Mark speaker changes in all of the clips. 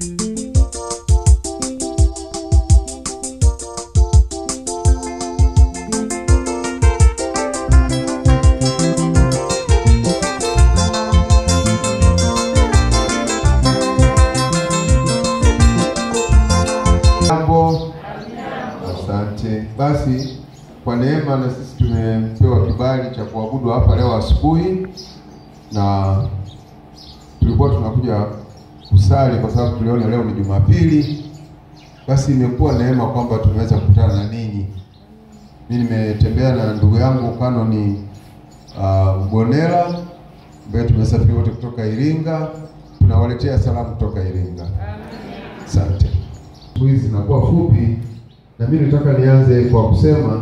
Speaker 1: Jambo. Asante. Basi kwa neema na sisi tumepewa kibali cha kuabudu hapa leo asubuhi, na tulikuwa tunakuja kusali kwa sababu tuliona leo ni Jumapili. Basi imekuwa neema kwamba tumeweza kukutana na ninyi. Mimi nimetembea na ndugu yangu Kanoni uh, Bonera ambaye tumesafiri wote kutoka Iringa. Tunawaletea salamu kutoka Iringa. Asante. Siku hizi zinakuwa fupi, na mimi nataka nianze kwa kusema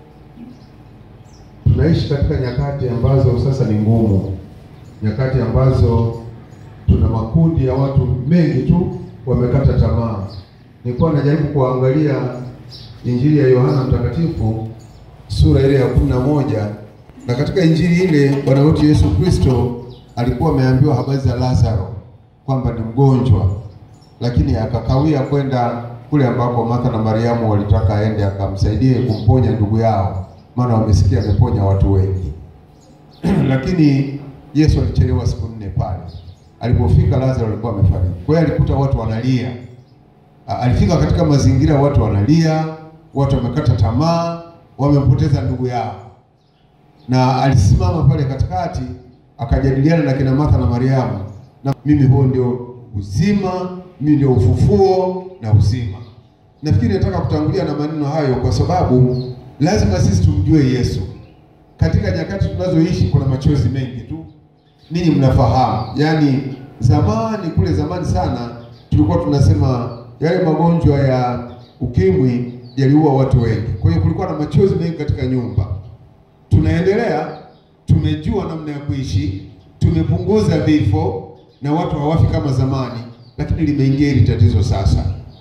Speaker 1: tunaishi katika nyakati ambazo sasa ni ngumu, nyakati ambazo tuna makundi ya watu mengi tu wamekata tamaa. Nilikuwa najaribu kuangalia Injili ya Yohana Mtakatifu sura ile ya kumi na moja na katika injili ile Bwana wetu Yesu Kristo alikuwa ameambiwa habari za Lazaro kwamba ni mgonjwa lakini akakawia kwenda kule ambako Martha na Mariamu walitaka aende akamsaidie kumponya ndugu yao, maana wamesikia ameponya watu wengi. Lakini Yesu alichelewa siku nne pale. Alipofika Lazaro alikuwa amefariki. Kwa hiyo alikuta watu wanalia. A- Alifika katika mazingira watu wanalia, watu wamekata tamaa, wamempoteza ndugu yao, na alisimama pale katikati akajadiliana na kina Martha na Mariamu, na mimi huo ndio uzima, mimi ndio ufufuo na uzima. Nafikiri nataka kutangulia na maneno hayo kwa sababu lazima sisi tumjue Yesu. Katika nyakati tunazoishi kuna machozi mengi tu, ninyi mnafahamu. Yaani zamani kule zamani sana tulikuwa tunasema yale magonjwa ya ukimwi yaliua watu wengi, kwa hiyo kulikuwa na machozi mengi katika nyumba. Tunaendelea, tumejua namna ya kuishi, tumepunguza vifo na watu hawafi kama zamani, lakini limeingia hili tatizo sasa,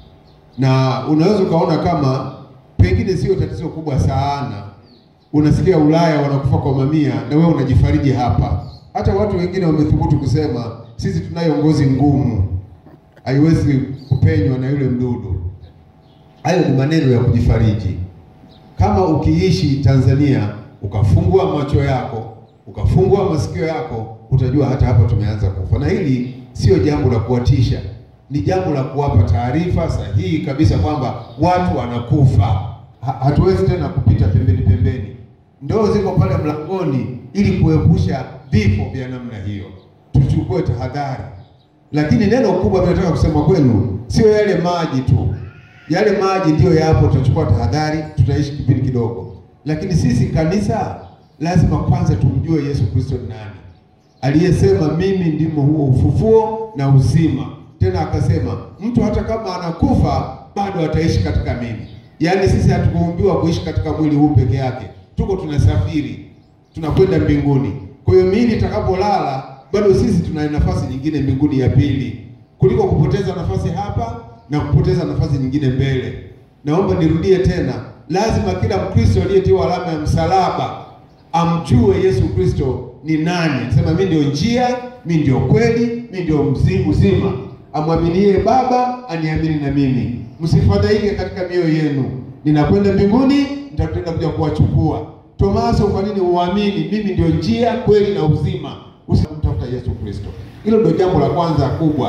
Speaker 1: na unaweza ukaona kama pengine sio tatizo kubwa sana. Unasikia Ulaya wanakufa kwa mamia, na wewe unajifariji hapa. Hata watu wengine wamethubutu kusema sisi tunayo ngozi ngumu, haiwezi kupenywa na yule mdudu. Hayo ni maneno ya kujifariji. Kama ukiishi Tanzania ukafungua macho yako ukafungua masikio yako, utajua hata hapa tumeanza kufa, na hili sio jambo la kuwatisha, ni jambo la kuwapa taarifa sahihi kabisa kwamba watu wanakufa. Ha, hatuwezi tena kupita pembeni pembeni, ndoo ziko pale mlangoni ili kuepusha vifo vya namna hiyo. Tuchukue tahadhari, lakini neno kubwa mimi nataka kusema kwenu sio yale maji tu yale maji ndiyo yapo, tutachukua tahadhari, tutaishi kipindi kidogo, lakini sisi kanisa lazima kwanza tumjue Yesu Kristo ni nani, aliyesema mimi ndimo huo ufufuo na uzima. Tena akasema mtu hata kama anakufa bado ataishi katika mimi. Yaani sisi hatukuumbiwa kuishi katika mwili huu peke yake, tuko tunasafiri, tunakwenda mbinguni. Kwa hiyo miili itakapolala, bado sisi tuna nafasi nyingine mbinguni ya pili, kuliko kupoteza nafasi hapa na kupoteza nafasi nyingine mbele. Naomba nirudie tena, lazima kila Mkristo aliyetiwa alama ya msalaba amjue Yesu Kristo ni nani. Sema mimi ndio njia, mimi ndio kweli, mimi ndio mzi- uzima. Amwaminie Baba aniamini na mimi. Msifadhaike katika mioyo yenu, ninakwenda mbinguni, nitakwenda kuja kuwachukua. Tomaso, kwa nini uamini? Mimi ndio njia, kweli na uzima. Usimtafuta Yesu Kristo. Hilo ndio jambo la kwanza kubwa.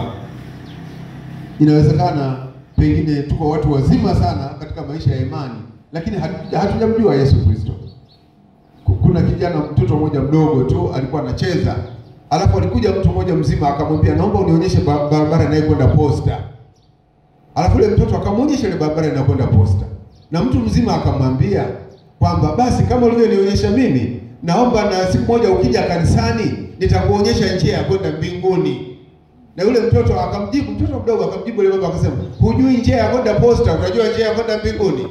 Speaker 1: Inawezekana pengine tuko watu wazima sana katika maisha ya imani, lakini hatuja- hatujamjua Yesu Kristo. Ku- Kuna kijana mtoto mmoja mdogo tu alikuwa anacheza, alafu alikuja mtu mmoja mzima akamwambia, naomba unionyeshe ba- barabara inayokwenda posta. Alafu yule mtoto akamwonyesha ile barabara inayokwenda posta, na mtu mzima akamwambia kwamba basi, kama ulivyonionyesha mimi, naomba na siku moja ukija kanisani nitakuonyesha njia ya kwenda mbinguni. Na yule mtoto akamjibu, mtoto mdogo akamjibu yule baba akasema, hujui njia ya kwenda posta, utajua njia ya kwenda mbinguni?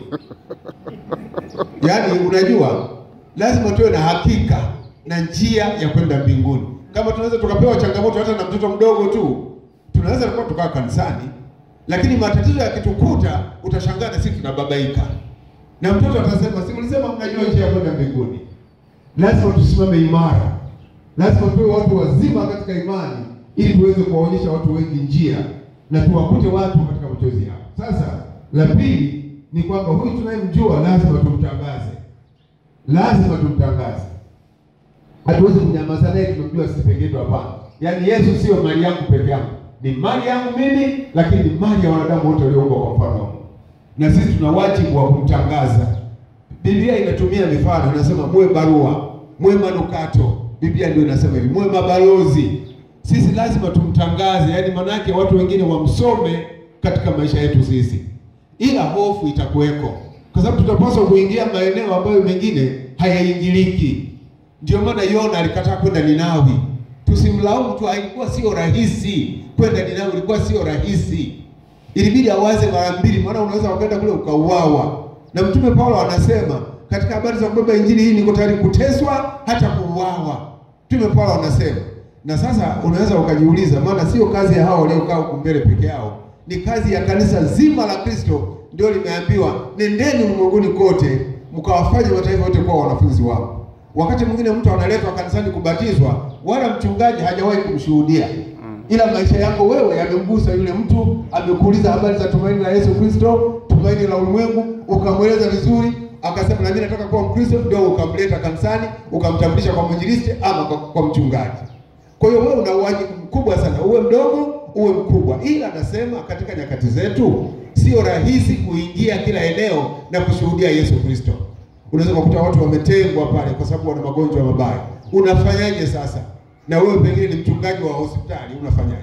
Speaker 1: Yaani, unajua lazima tuwe na hakika na njia ya kwenda mbinguni. Kama tunaweza tukapewa changamoto hata na mtoto mdogo tu, tunaweza kuwa tukaa kanisani, lakini matatizo yakitukuta, utashangaa na sisi tunababaika, na mtoto atasema, si mlisema mnajua njia ya kwenda mbinguni? Lazima tusimame imara, lazima tuwe watu wazima katika imani, ili tuweze kuwaonyesha watu wengi njia. na tuwakute watu katika machozi yao. Sasa la pili ni kwamba huyu tunayemjua lazima tumtangaze, lazima tumtangaze. Hatuwezi kunyamaza naye tumemjua sisi peke yetu, hapana. Yaani Yesu sio mali yangu peke yangu, ni mali yangu mimi, lakini ni mali ya wanadamu wote walioumbwa kwa mfano wa Mungu, na sisi tuna wajibu wa kumtangaza. Biblia inatumia mifano, inasema muwe barua, muwe manukato. Biblia ndio inasema hivi, muwe mabalozi. Sisi lazima tumtangaze, yaani maanake watu wengine wamsome katika maisha yetu sisi, ila hofu itakuweko, kwa sababu tutapaswa kuingia maeneo ambayo mengine hayaingiliki. Ndio maana Yona alikataa kwenda Ninawi. Tusimlaumu tu, haikuwa sio rahisi kwenda Ninawi, ilikuwa sio rahisi, ilibidi awaze mara mbili, maana unaweza ukaenda kule ukauawa. Na Mtume Paulo anasema katika habari za kubeba injili hii, niko tayari kuteswa hata kuuawa. Mtume Paulo anasema. Na sasa unaweza ukajiuliza, maana sio kazi ya hao waliokaa huku mbele peke yao, ni kazi ya kanisa zima la Kristo. Ndio limeambiwa nendeni ulimwenguni kote mkawafanye mataifa yote kuwa wanafunzi wangu. Wakati mwingine mtu analetwa kanisani kubatizwa, wala mchungaji hajawahi kumshuhudia, ila maisha yako wewe yamemgusa yule mtu. Amekuuliza habari za tumaini la Yesu Kristo, tumaini la ulimwengu, ukamweleza vizuri, akasema na mimi nataka kuwa Mkristo, ndio ukamleta kanisani, ukamtambulisha kwa mwinjilisti ama kwa, kwa mchungaji. Kwa hiyo wewe una wajibu mkubwa sana, uwe mdogo uwe mkubwa, ila anasema katika nyakati zetu sio rahisi kuingia kila eneo na kushuhudia Yesu Kristo. Unaweza kukuta watu wametengwa pale kwa sababu wana magonjwa mabaya. Unafanyaje sasa? Na wewe pengine ni mchungaji wa hospitali, unafanyaje?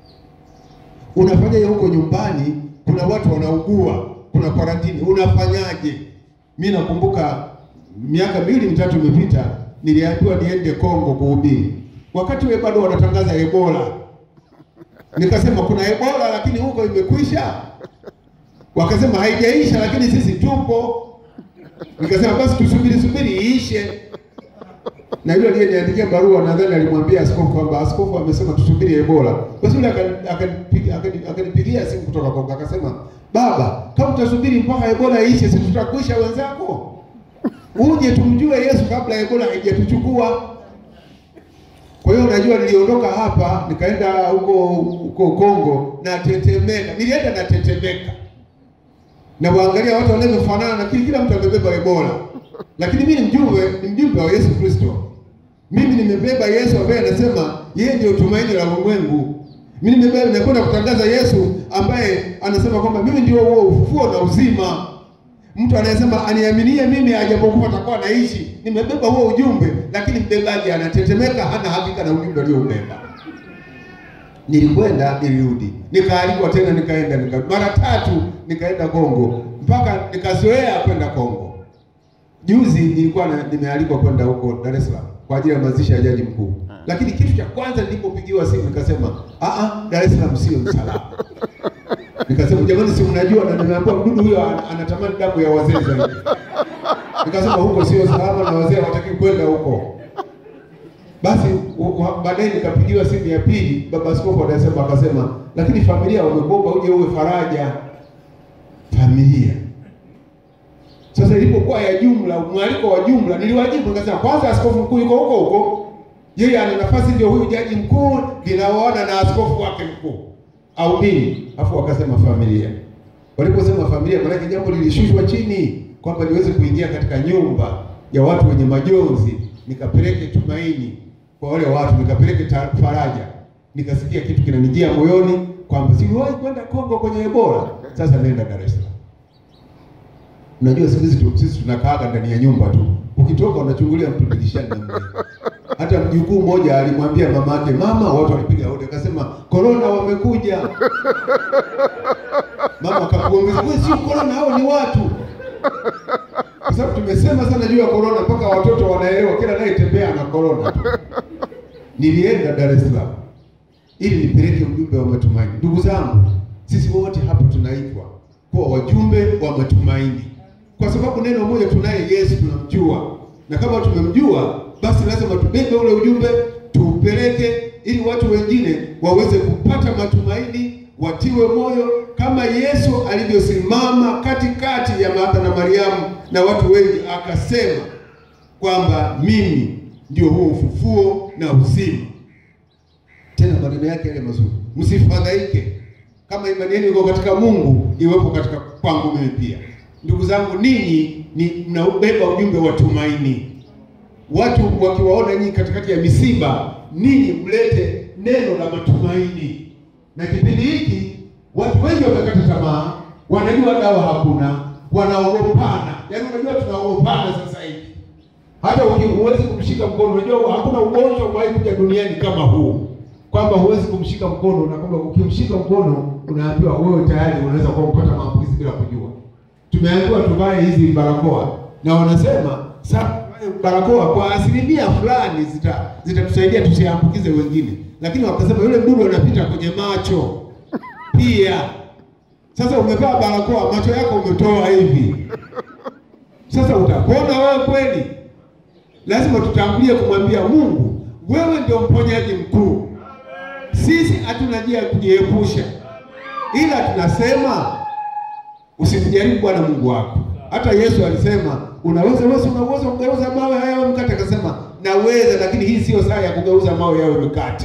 Speaker 1: Unafanyaje huko nyumbani? Kuna watu wanaugua, kuna karantini, unafanyaje? Mi nakumbuka miaka miwili mitatu imepita, niliambiwa niende Kongo kuhubiri, wakati wewe bado wanatangaza Ebola. Nikasema kuna Ebola lakini huko imekwisha. Wakasema haijaisha lakini sisi tupo. Nikasema basi tusubiri subiri iishe. Na yule aliyeniandikia barua nadhani alimwambia askofu kwamba askofu amesema tusubiri Ebola. Basi yule akanipigia akanipigia simu kutoka Kongo akasema, baba, kama utasubiri mpaka Ebola iishe, si tutakwisha wenzako? Uje tumjue Yesu kabla Ebola haijatuchukua. Kwa hiyo unajua, niliondoka hapa nikaenda huko huko Kongo na tetemeka, nilienda na tetemeka na waangalia watu wanavyofanana, lakini kila mtu amebeba Ebola, lakini mimi ni mjumbe, ni mjumbe wa Yesu Kristo. Mimi nimebeba Yesu ambaye anasema yeye ndio tumaini la ulimwengu. Mimi nimebeba, nakwenda kutangaza Yesu ambaye anasema kwamba mimi ndio huo ufufuo na uzima. Mtu anayesema aniaminie mimi ajapokufa atakuwa anaishi. Nimebeba huo ujumbe, lakini mbebaji anatetemeka, hana hakika na ujumbe alioubeba. Nilikwenda, nilirudi, nikaalikwa tena, nikaenda nika, mara tatu nikaenda Kongo mpaka nikazoea kwenda Kongo. Juzi nilikuwa na, nimealikwa kwenda huko Dar es Salaam kwa ajili ya mazishi ya jaji mkuu, lakini kitu cha kwanza nilipopigiwa simu nikasema, a a, Dar es Salaam sio msalama. Nikasema jamani, si mnajua, na nimeambiwa mdudu huyo anatamani damu ya wazee zaidi. Nikasema huko sio salama na wazee hawataki kwenda huko. Basi baadaye nikapigiwa simu ya pili, baba askofu anasema, akasema lakini familia wamekuomba uje uwe faraja familia. Sasa ilipokuwa ya jumla, mwaliko wa jumla, niliwajibu nikasema, kwanza askofu mkuu yuko huko huko, yeye ana nafasi, ndio huyu jaji mkuu ninaoana na askofu wake mkuu au nini? Afu wakasema familia. Waliposema familia, maanake jambo lilishushwa chini kwamba niweze kuingia katika nyumba ya watu wenye majonzi, nikapeleke tumaini kwa wale watu, nikapeleke faraja. Nikasikia kitu kinanijia moyoni kwamba siliwahi kwenda Kongo kwenye Ebola, sasa nenda Dar es Salaam. Unajua siku hizi sisi tunakaaga ndani ya nyumba tu, ukitoka unachungulia mtu dirishani na mle. Hata mjukuu mmoja alimwambia mama yake, mama, watu walipiga hodi, akasema korona wamekuja. Mama akakuongeza, wewe sio korona, hao ni watu. Kwa sababu tumesema sana juu ya korona mpaka watoto wanaelewa, kila anayetembea na korona tu. Nilienda Dar es Salaam ili nipeleke ujumbe wa matumaini. Ndugu zangu, sisi wote hapa tunaitwa kuwa wajumbe wa matumaini, kwa sababu neno moja, tunaye Yesu, tunamjua, na kama tumemjua, basi lazima tubebe ule ujumbe tuupeleke, ili watu wengine waweze kupata matumaini, watiwe moyo, kama Yesu alivyosimama katikati ya Martha na Mariamu na watu wengi, akasema kwamba mimi ndio huo ufufuo na uzima tena maneno yake yale mazuri, msifadhaike
Speaker 2: kama imani yenu iko katika Mungu, iwepo katika kwangu mimi pia. Ndugu zangu, ninyi ni mnaubeba ujumbe wa tumaini. Watu wakiwaona nyinyi katikati ya misiba, ninyi mlete neno la matumaini. Na kipindi hiki watu wengi wamekata tamaa, wanajua dawa hakuna, wanaogopana. Yaani unajua tunaogopana sasa hivi hata uki- huwezi kumshika mkono. Unajua hakuna ugonjwa umewahi kuja duniani kama huu, kwamba huwezi kumshika mkono na kwamba ukimshika mkono unaambiwa wewe tayari unaweza kuwa kupata maambukizi bila kujua. Tumeambiwa tuvae hizi barakoa na wanasema sa barakoa kwa asilimia fulani zita zitatusaidia tusiambukize wengine, lakini wakasema yule mdudu anapita kwenye macho pia. Sasa umevaa barakoa, macho yako umetoa hivi, sasa utapona wewe kweli? Lazima tutangulie kumwambia Mungu, wewe ndio mponyaji mkuu. Sisi hatuna njia ya kujiepusha, ila tunasema usimjaribu Bwana Mungu wako. Hata Yesu alisema unaweza wewe, una uwezo wa kugeuza mawe haya yawe mkate? Akasema naweza, lakini hii sio saa ya kugeuza mawe yawe mkate.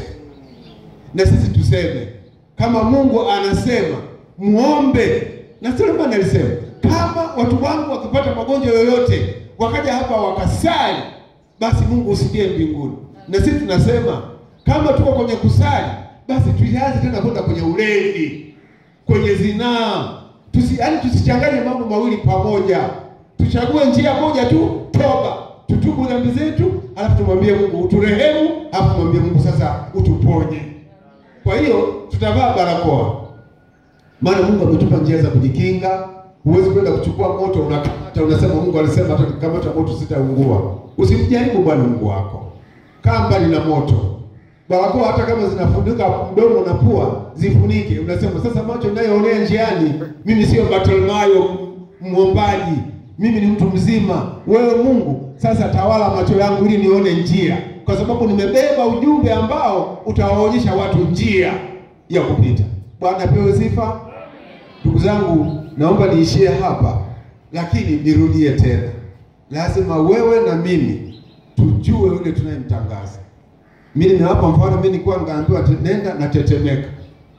Speaker 2: Na sisi tuseme kama Mungu anasema muombe, na Sulemani alisema kama watu wangu wakipata magonjwa yoyote wakaja hapa wakasali, basi Mungu usikie mbinguni. Na sisi tunasema kama tuko kwenye kusali, basi tuianze tena kwenda kwenye ulevi, kwenye zinaa. Tusi, yaani tusichanganye mambo mawili pamoja, tuchague njia moja tu, toba, tutubu dhambi zetu, alafu tumwambie Mungu uturehemu, alafu tumwambie Mungu sasa utuponye. Kwa hiyo tutavaa barakoa, maana Mungu ametupa njia za kujikinga. Huwezi kwenda kuchukua moto unakamata, unasema Mungu alisema hata nikamata moto sitaungua. Usimjaribu Bwana Mungu wako, kaa mbali na moto. Barakoa hata kama zinafunika mdomo na pua, zifunike. Unasema sasa, macho ninayoonea njiani, mimi sio Bartimayo mwombaji, mimi ni mtu mzima. Wewe Mungu, sasa tawala macho yangu ili nione njia, kwa sababu nimebeba ujumbe ambao utawaonyesha watu njia ya kupita. Bwana apewe sifa. Ndugu zangu, naomba niishie hapa, lakini nirudie tena, lazima wewe na mimi tujue yule tunayemtangaza. Mimi nimewapa mfano, mimi nilikuwa nikaambiwa te- nenda na tetemeka.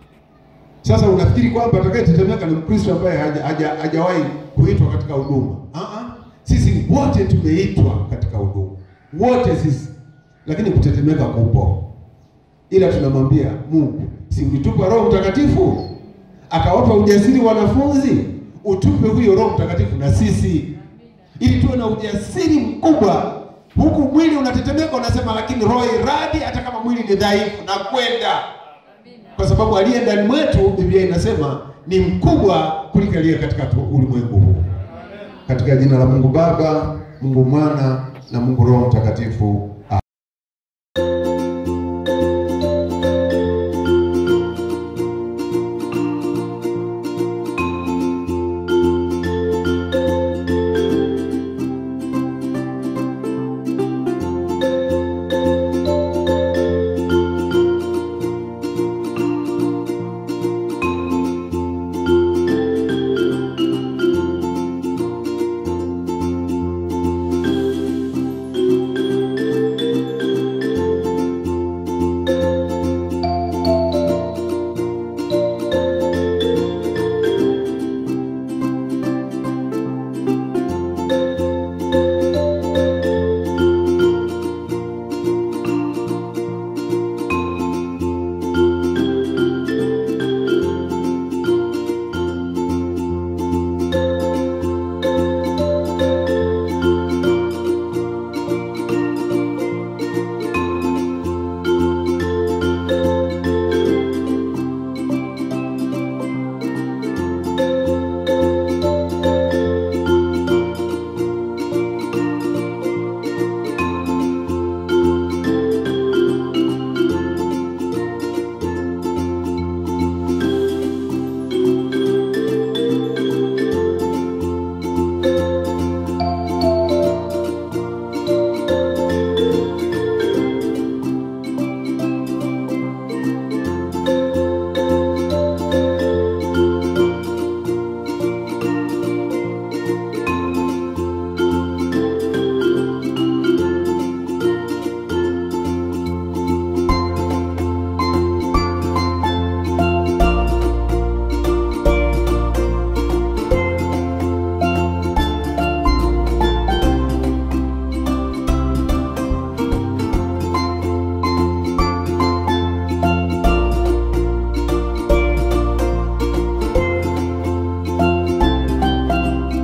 Speaker 2: Sasa unafikiri kwamba atakayetetemeka ni Mkristo ambaye haja- haja- hajawahi kuitwa katika huduma? Ah ah, sisi wote tumeitwa katika huduma, wote sisi, lakini kutetemeka kupo, ila tunamwambia Mungu, si ulitupa Roho Mtakatifu akawapa ujasiri wanafunzi, utupe huyo Roho Mtakatifu na sisi, ili tuwe na ujasiri mkubwa. Huku mwili unatetemeka, unasema lakini roho iradi, hata kama mwili ni dhaifu, na kwenda kwa sababu aliye ndani mwetu, Biblia inasema ni mkubwa kuliko aliye katika tu- ulimwengu huu. Katika jina la Mungu Baba, Mungu Mwana na Mungu Roho Mtakatifu,